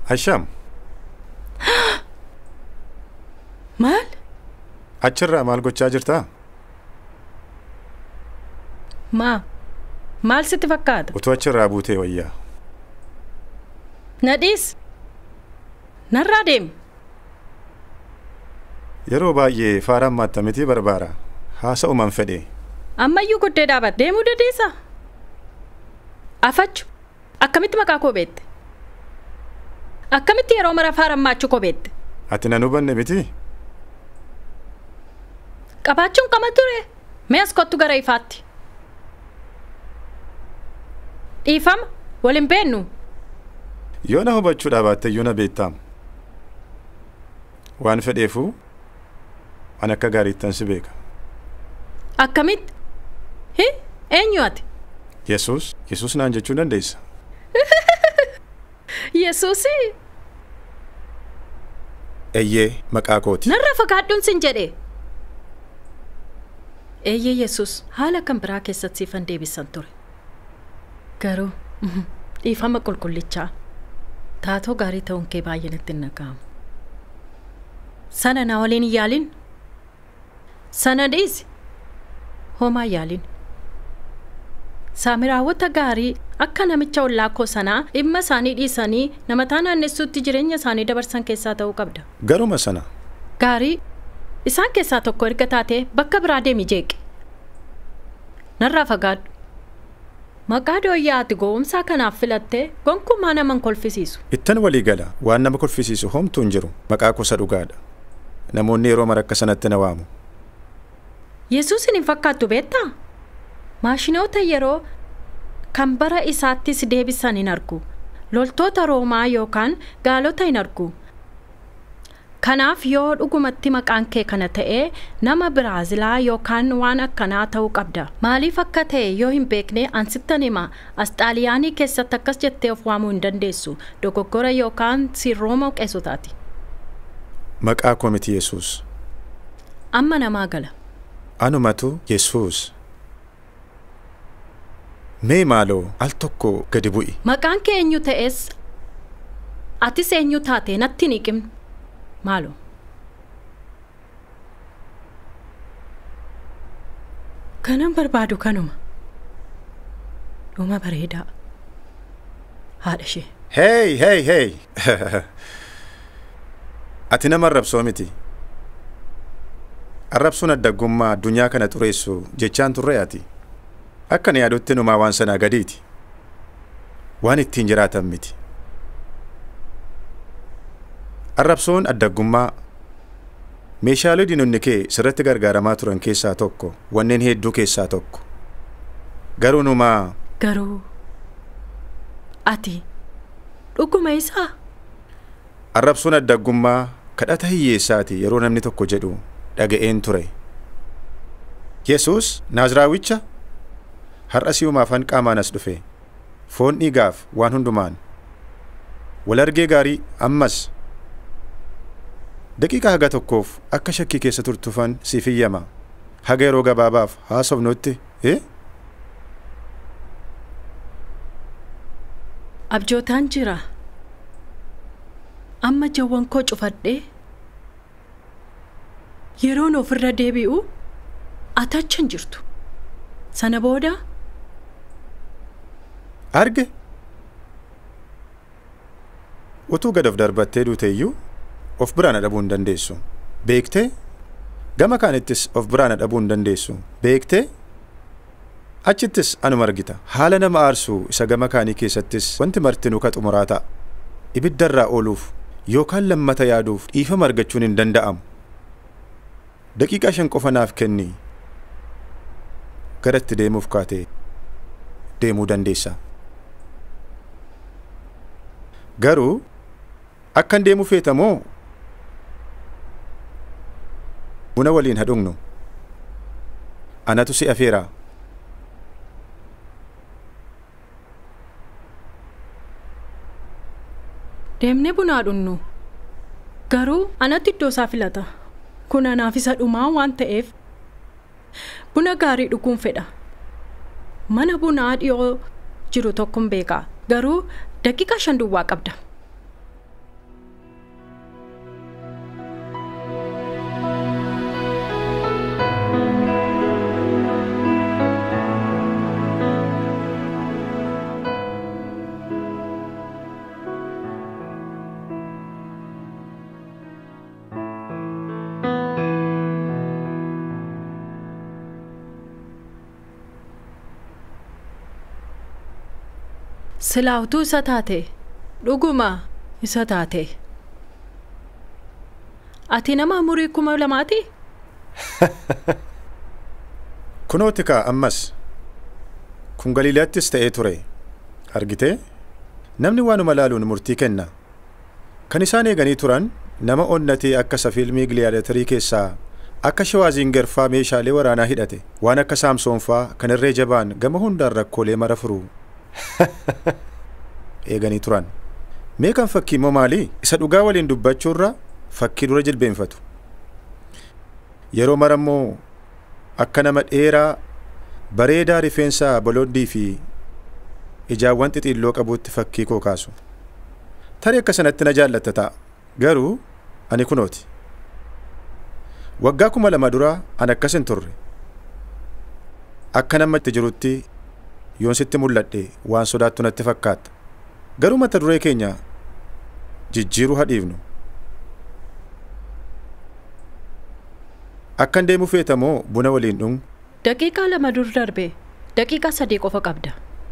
Asham, Maal? achirraa maal gochaa jirtaa? Maa? Maal sitti fakkaata? Utuu achirraa buutee wayyaa. Nadhiis? Narraa deemi. Yeroo baay'ee faaraan maattamitii barbaara. Haasa'uman fedhe. Ammayyuu guddee dhaabatte. Deemuu dandeessaa? Afachu. Akkamitti maqaa koo beekte? Akkamitti yeroo mara faaraan maachuu koo beekte? Ati nan hubanne miti? Qabaachuun qama ture. Mee as kottu gara ifaatti. Dhiifama. Wal hin beennu. Yoo na hubachuu dhaabatte iyyuu na beektaam. Waan fedheefuu an akka gaariittan si beeka. Akkamitti? Hi? Eenyu ati? Yesuus, Yesuus naan jechuu dandeessa. Yesuusii. Eeyyee maqaa kooti. Narra fagaadhuun sin jedhe. Eeyyee Yesuus haala kan biraa keessatti siifan deebisan ture. Garuu mhm, dhiifama qulqullichaa taatoo gaarii ta'uun kee baay'ee natti hin dhaga'amu. Sana na waliin hin yaalin. Sana dhiisi. Homaa hin yaalin. Saamiraawwota gaarii akka namicha ollaakoo sanaa dhimma isaanii dhiisanii namataa naannessuutti jireenya isaanii dabarsan keessaa ta'uu qabda. Garuma sana Gaarii isaan keessaa tokko erga taatee bakka biraa deemi jeeqe. Narraa fagaadhu. Maqaa dooyyaa ati gowwumsaa kanaaf filattee gonkumaa nama hin kolfisiisu. ittan walii gala waan nama kolfisiisu homtuu hin jiru maqaa kuusa dhugaadha. Namoonni yeroo mara akka sanatti na waamu. Yesuusin hin fakkaattu beektaa? Maashinoota yeroo kan bara isaattis deebisan hin argu. Loltoota Roomaa yookaan gaalota hin argu. Kanaaf yoo dhugumatti maqaan kee kana ta'ee nama Biraazilaa yookaan waan akkanaa ta'uu qabda. Maaliif akka ta'e yoo hin beekne ansittan hima as xaaliyaanii keessatti akkas jettee of waamuu hin dandeessu. Dogoggora yookaan sirrooma qeessotaati. Maqaa koo miti Yesuus. Amma namaa gala. Anumatu Yesuus. Mee maaloo al tokko gadi bu'i. Maqaan kee eenyu ta'es atis eenyu taate natti hin hiqimne. Maaloo? Kanan barbaadu kanuma. Dhuma bareedaa. Haadha ishee. Hey, hey, hey! Ati nama arrabsoo miti. Arrabsuun addaggummaa addunyaa kana xureessu jechaan turre ati. Akka na yaadutti numaa waan sanaa gadiiti. Waan ittiin jiraatan miti. Arrabsoon addaggummaa meeshaalee diinonni kee sirratti gargaaramaa turan keessaa tokko wanneen hedduu keessaa tokko. Garuu numaa Garuu ati dhuguma isaa arrabsoon addaggummaa kadhata hiyyeessaati yeroo namni tokko jedhu dhaga'een ture. Yesuus Naaziraawicha har'a si'uma afaan qaamaan as dhufe foon dhiigaaf waan hundumaan wal argee gaarii ammas daqiiqaa haga tokkoof akka shakkii keessa turtufan siif iyyama haga yeroo gabaabaaf haasofnutti eh? abjootaan jira. Amma jawwan koo cufadhee yeroon ofirra deebi'u ati achi hin jirtu. Sana booda arge utuu gad of darbattee duute iyyuu of biraan dhabuu hin dandeessu beektee gama kaanittis of biraan dhabuu hin dandeessu beektee achittis anuma argita haala nama aarsuu isa gama kaanii keessattis wanti martinuu ka xumuraa ta'a ibiddarraa ooluuf yookaan lammata yaaduuf dhiifama argachuun hin danda'amu daqiiqaa shan qofa naaf kenni gara itti deemuuf kaatee deemuu dandeessa. Garuu akkan deemu feeta moo buna waliin hadhugnu anatu si afeera deemnee bunaa dhugnu. Garuu anatti iddoo isaa filata. Kun anaaf isa dhumaa waan ta'eef buna gaarii dhuguun fedha. Mana bunaa dhiyoo jiru tokkon beekaa. Garuu daqiiqaa shan duwwaa qabda. silaa utuu isa taate dhuguma isa taate ati nama umurii kuma lamaati kunooti kaa ammas kun galiilaattis ta'ee ture argitee namni waanuma laaluun murtii kenna kan isaan eeganii turan nama onnatee akka isa fiilmii giliyaadatarii keessaa akka shawaaziingerfaa meeshaalee waraanaa hidhate waan akka saamsoonfaa kan irree jabaan gama hundaan rakkoolee mara furuu eeganii turan mee kan fakkii immoo maalii isa dhugaa waliin dubbachuurra fakkii dura jilbeenfatu yeroo mara immoo akka nama dheeraa bareedaa rifeensa bolooddii fi ijaawwan xixiilloo qabuutti fakkii koo kaasu tarii akka sanatti na jaallatta ta'a garuu ani kunooti waggaa kuma lama dura an akkas hin turre akka nama itti jirutti yoon sitti mul'adhe waan sodaattu natti fakkaata garuu mata duree keenya jijjiiruu hadhiifnu akkan deemu feeta moo buna waliin dhungu daqiiqaa lama dur darbe daqiiqaa sadii qofa qabda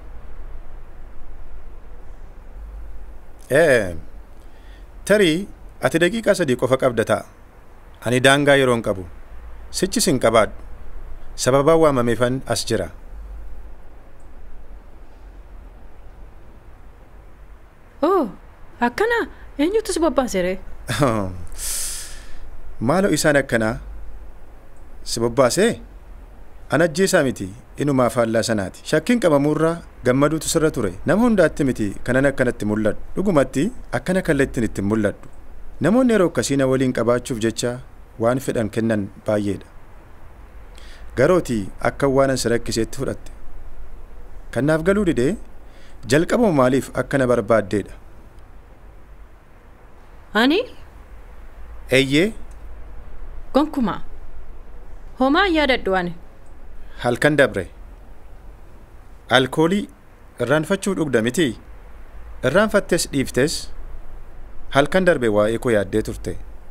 ee tarii ati daqiiqaa sadii qofa qabda ta'a ani daangaa yeroon qabu sichis hin qabaadhu sababaan waamameefan as jira oo akkana eenyutus bobbaasere maaloo isaan akkanaa si bobbaasee an ajjeesaa miti inumaa faallaa sanaati shakkiin qabamuurraa gammaduutu sirra ture nama hundaatti miti kanan akkanatti mul'adhu dhugumatti akkana kallattiin ittiin mul'adhu namoonni yeroo akkasii na waliin qabaachuuf jecha waan fedhan kennan baay'eedha garootii akka waanan si rakkiseetti fudhatte kannaaf galuu didee jalqabuma maaliif akka na barbaaddeedha ani eeyyee gonkumaa homaa hin yaadadhu ani halkan dabre alkoolii irraanfachuuf dhugda miti irraanfattes dhiiftes halkan darbe waa'ee koo yaaddee turte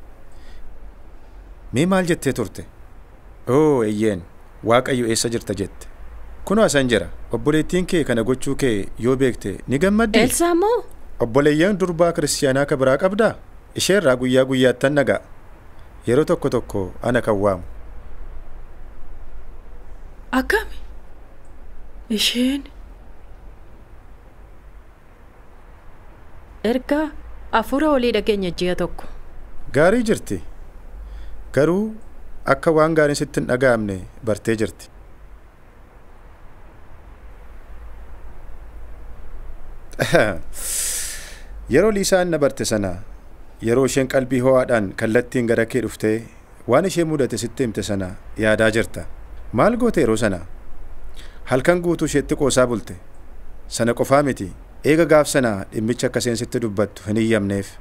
mee maal jettee turte oo eeyyeen waaqayyo eessa jirta jette kunoo asan jira obboleettiin kee kana gochuu kee yoo beekte ni gammaddi eelsaa moo obboleeyyan durbaa kiristiyaanaa ka biraa qabdaa ishee irraa guyyaa guyyaattan nagaa yeroo tokko tokko ana kan waamu akkami isheen erga afuura olii dhageenya ji'a tokko gaarii jirti garuu akka waan gaariin sitti hin dhaga'amne bartee jirti yeroo liisaan na barte sana yeroo isheen qalbii ho'aadhaan kallattiin gara kee dhuftee waan ishee mudate sitti himte sana yaadaa jirta maal goote yeroo sana halkan guutuu isheetti qoosaa bulte sana qofaa miti eega gaaf sana dhimmicha akka isheen sitti dubbattu hin iyyamneef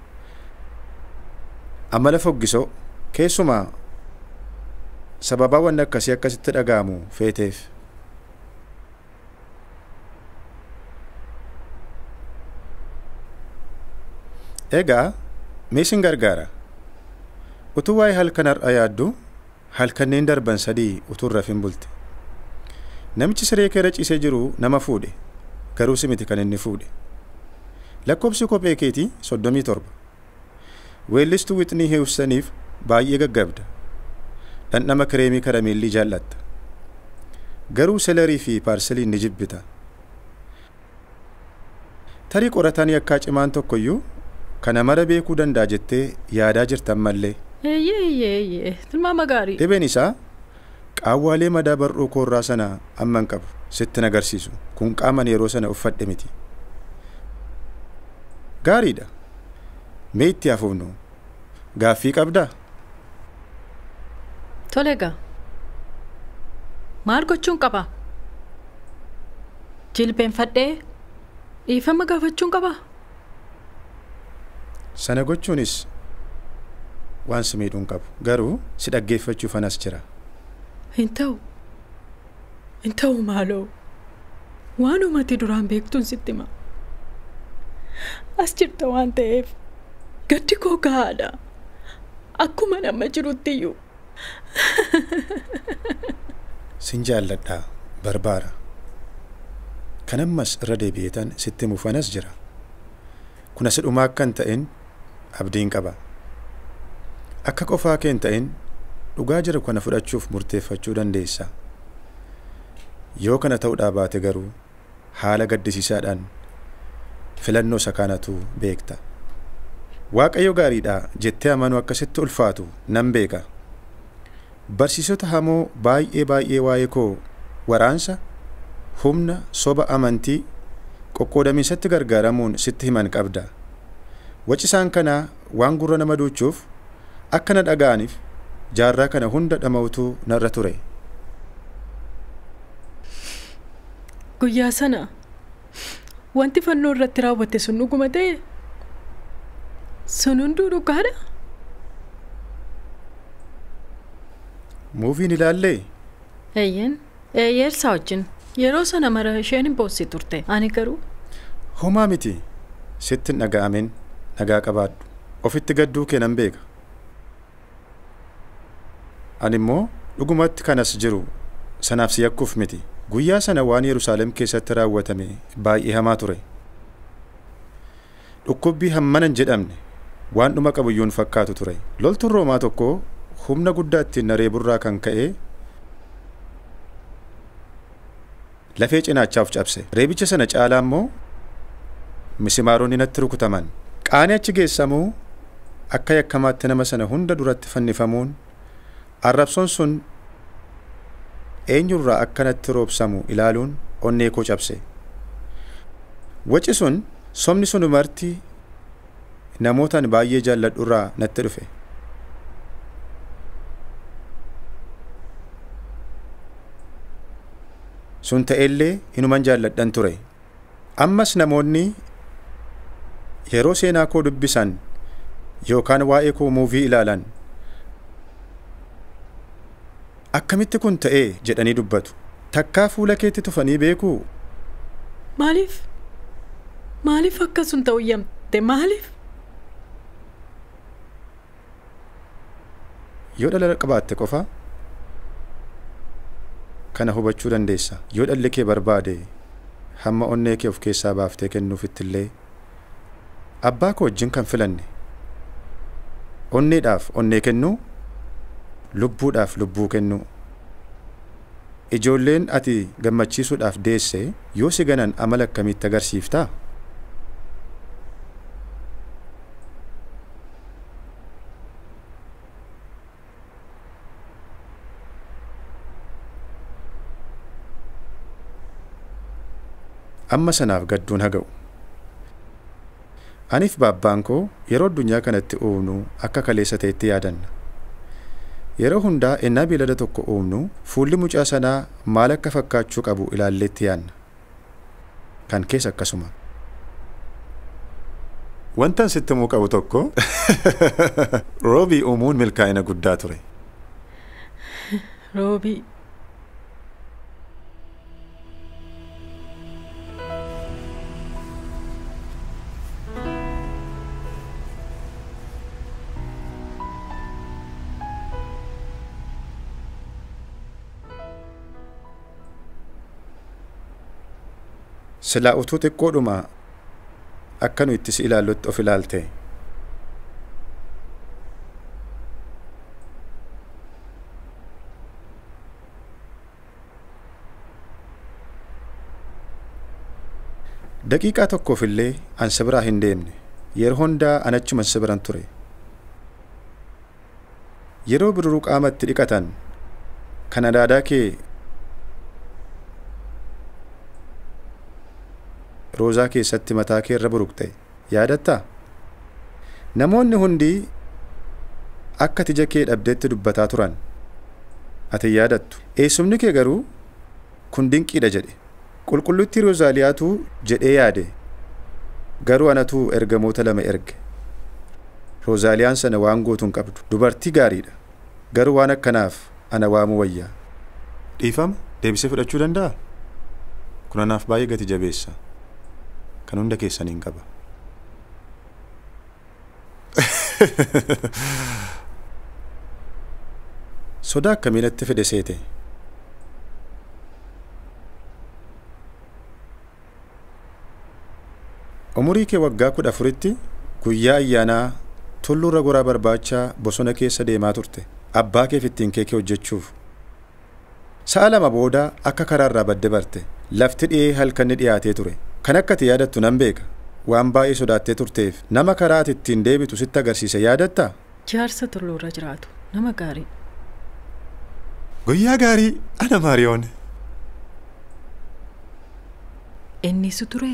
amala foggisoo keessumaa sababaa wanni akkasii akkasitti dhaga'amu feeteef egaa mee sin gargaara utuu waa'ee halkan har'a yaaddu halkanneen darban sadii utuu rafin bulte namichi siree keera ciisee jiru nama fuudhe garuu si miti kan inni fuudhe lakkoobsi kophee keetii soddomii torba weellistuu wixnii hiwsaniif baay'ee gaggabda dhandhama kireemii karameellii jaallatta garuu selerii fi paarseliin ni jibbita tarii qoratanii akka cimaan tokkoyyuu kana mara beekuu danda'a jettee yaadaa jirtan mallee eeyyee eeyyee eeyyee tilmaama gaarii dhibeen isaa qaawwaalee madaa bar'uu koorraa sana amman qabu sittin agarsiisu kun qaaman yeroo sana uffadhe miti gaariidha mee itti hafuufnu gaaffii qabdaa tole egaa maal gochuun qaba jilbeenfadhee dhiifama gaafachuun qaba sana gochuunis waan si miidhuun qabu garuu si dhaggeeffachuuf anas jira hin ta'u hin ta'u maaloo waan uumati duraan beektuun sitti hima as jirta waan ta'eef gaddi koo gahaadha akkuma nama jirutti iyyuu sin jaalladhaa barbaara kan ammas irra deebi'eetan sitti mufanas jira kun asi dhumaa akka hin ta'in abdiin qaba akka qofaa kee hin ta'in dhugaa jiru kana fudhachuuf murteeffachuu dandeessa yoo kana ta'uudhaa baate garuu haala gaddisiisaadhaan filannoo isa kanatu beekta waaqayyo gaariidha jettee amanuu akkasitti ulfaatu nan beeka barsiisota hamoo baay'ee baay'ee waa'ee koo waraansa humna soba amantii qoqqoodamiinsatti gargaaramuun sitti himan qabda waci isaan kanaa waan gurra nama duuchuuf akka na dhaga'aniif jaarraa kana hunda dhama'utu narra ture Guyyaa sana wanti fannoo irratti raawwatte sun dhuguma ta'e sun hunduu dhugaadha. muuviin ilaallee Eeyyeen eeyyeersaa wajjin yeroo sana mara isheen hin boossi turte ani garuu homaa miti sitti hin dhaga'amin nagaa qabaadhu ofitti gadduu kee nan beeka ani immoo dhugumatti kanas jiru sanaaf si yakkuuf miti guyyaa sana waan yerusaalem keessatti raawwatame baay'ee hamaa ture dhukkubbii hammana hin jedhamne waan dhuma qabuyyuun fakkaatu ture loltuun roomaa tokko humna guddaa ittiin naree burraa kan ka'e lafee cinaachaaf cabse reebicha sana caalaa immoo misimaaronni natti rukutaman qaanii achi geessamuu akka yakkamaatti nama sana hunda duratti fannifamuun arrabsoon sun eenyurraa akka natti roobsamu ilaaluun onnee koo cabse waci sun somni sun umartii namootaan baay'ee jaalladhurraa natti dhufe sun ta'ellee inuman jaalladhan ture ammas namoonni yeroo seenaa koo dubbisan yookaan waa'ee koo muuvii ilaalan akkamitti kun ta'ee jedhanii dubbatu takkaa fuula keetti tufanii beekuu maaliif maaliif akkasun ta'u yamte maaliif yoo dhala qabaatte qofa kana hubachuu dandeessa yoo dhalli kee barbaade hamma onnee kee of keessaa baaftee kennuufittillee abbaa koo wajjin kan filanne onneedhaaf onnee kennuu lubbuudhaaf lubbuu kennuu ijoolleen ati gammachiisuudhaaf deesse yoo si ganan amala akkamitti agarsiiftaa amma sanaaf gadduun haga'u aniif baabbaan koo yeroo addunyaa kanatti uumnu akka kaleessa ta'etti yaadanna yeroo hundaa ennaa beelada tokko uumnu fuulli mucaa sanaa maal akka fakkaachuu qabu ilaalleetti yaanna kan keessa akkasuma wantan sitti himuu qabu tokko roobii uumuun milkaa'ina guddaa ture roobii silaa utuu xiqqoodhuma akka nu itti si ilaallutti of ilaalte daqiiqaa tokkoof illee an si biraa hin deemne yeroo hundaa an achuman si biran ture yeroo birruu qaamatti dhiqatan kan adaadaa kee roozaa keessatti mataa kee irra buruqxe yaadattaa namoonni hundi akka tija kee dhabdeetti dubbataa turan ati yaadattu eessumni kee garuu kun dinqiidha jedhe qulqulluttii roozaaliyaatu jedhee yaade garuu anatu ergamoota lama erge roozaaliyaan sana waan gootuun qabdu dubartii gaariidha garuu waan akkanaaf ana waamuu wayyaa dhiifama deebisee fudhachuu danda'a kun anaaf baay'ee gati jabeessa kan hunda keessaniin qaba sodaa akkamiinatti fide seete umurii kee waggaa kudha afuritti guyyaa ayyaanaa tulluurra goraa barbaachaa bosona keessa deemaa turte abbaa keef ittiin keekee hojjechuuf sa'a lama booda akka karaarraa badde barte lafti dhi'ee halkanni dhiyaatee ture kan akka ati yaadattu nan beeka waan baay'ee sodaattee turteef nama karaa ati ittiin deebitu sitti agarsiise yaadattaa Jaarsa tulluurra jiraatu nama gaarii. guyyaa gaarii ana maariyoon Innisu ture.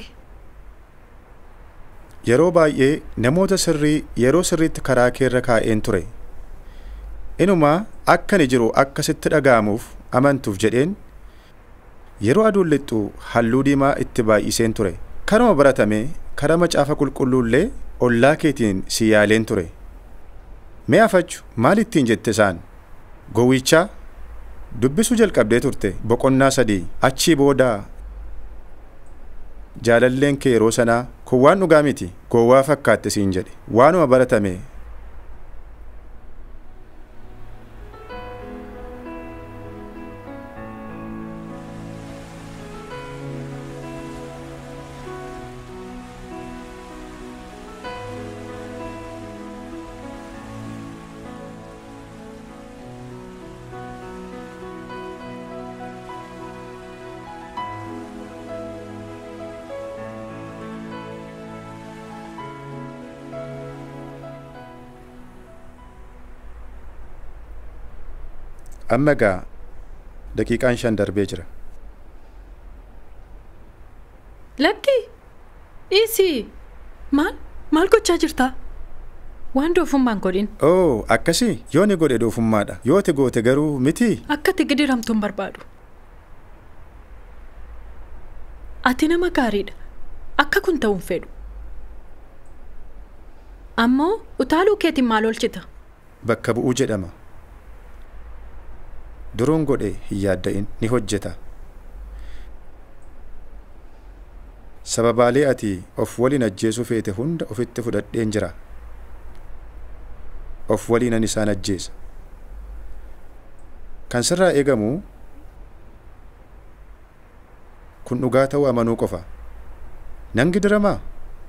yeroo baay'ee namoota sirrii yeroo sirriitti karaa keerra kaa'een ture inumaa akka ni jiru akka sitti dhaga'amuuf amantuuf jedheen yeroo aduun lixxu halluu diimaa itti baay'iseen ture karuma baratame karaa macaafa qulqulluullee ollaa keetiin si yaaleen ture mee afachu maal ittiin jette isaan gowwichaa dubbisuu jalqabdee turte boqonnaa sadii achii boodaa jaalalleen kee yeroo sanaa kun waan dhugaa miti gowwaa fakkaatte siin jedhe waanuma baratame amma egaa daqiiqaan shan darbee jira Lakki! Dhiisii! Maal? Maal gochaa jirtaa? Waan doofummaan godhin. oo akkasii yoo ni godhe doofummaadha yoo ati goote garuu miti Akka ati gidiramtuun barbaadu. Ati nama gaariidha. Akka kun ta'uun fedhu. Ammoo utaaluu keetiin maal oolchita? bakka bu'uu jedhama duruun godhe hin yaadda'in ni hojjeta sababaalee ati of waliin ajjeesuu feete hunda ofitti fudhadheen jira of waliinan isaan ajjeesa kan sirraa eegamu kun dhugaa ta'uu amanuu qofa nan gidiramaa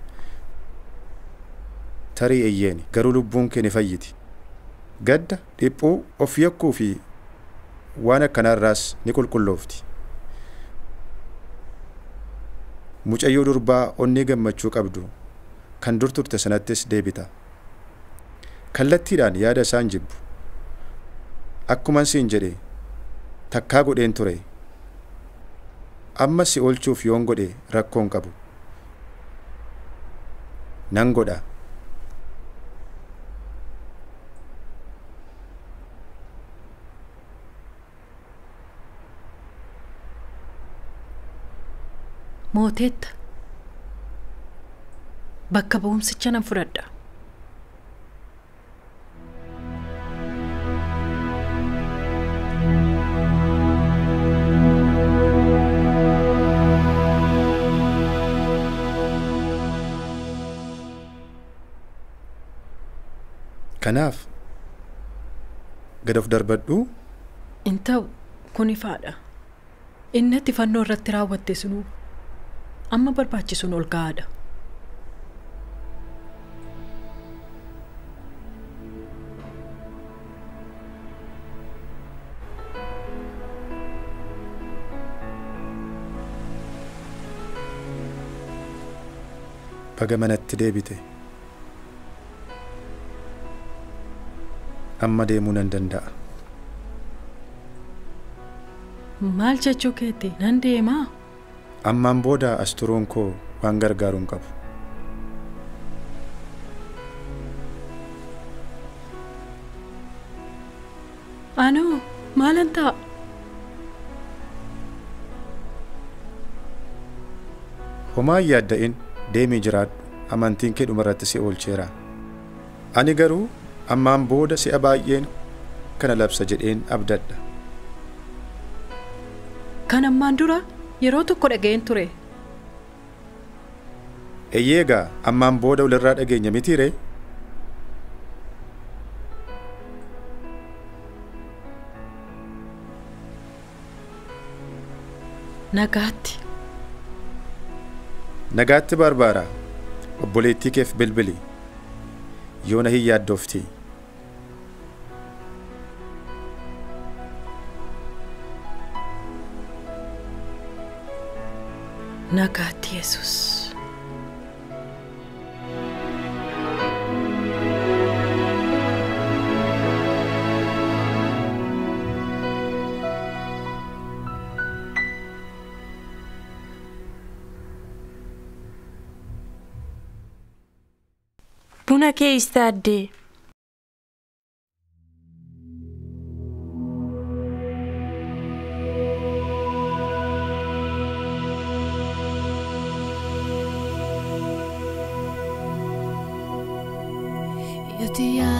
tarii eyyeeni garuu lubbuun kee ni fayyiti gadda dhiphuu of yakkuu fi waan akkanaarraas ni qulqulloofti mucayyoo durbaa onnee gammachuu qabdu kan dur turte sanattis deebita kallattiidhaan yaada isaan jibbu akkuman siin jedhe takkaa godheen ture amma si oolchuuf yoon godhe rakkoon qabu nan godha Mooteetta. Bakka bu'umsicha nan fudhadha. kanaaf gad of darbadhuu In ta'u kun ifaadha. Inni ati fannoo irratti raawwatte sunuu amma barbaachisuun ol ga'aadha. baga manatti deebite amma deemuu nan danda'a Maal jechuu keetti nan deemaa? ammaan booda as turuun koo waan gargaaru hin qabu Anoo maalan ta'a? homaa hin yaadda'in deemii jiraadhu amantiin kee dhumarratti si oolcheera ani garuu ammaan booda si'a baay'een kana labsa jedheen abdadha Kan ammaan dura yeroo tokko dhaga'een ture. eyyeegaa ammaan booda walirraa dhageenya mitiire Nagaatti. nagaatti barbaara obboleettii keef bilbili yoo na hin yaaddofti nagaatti yesus buna kee istaaddee Io ti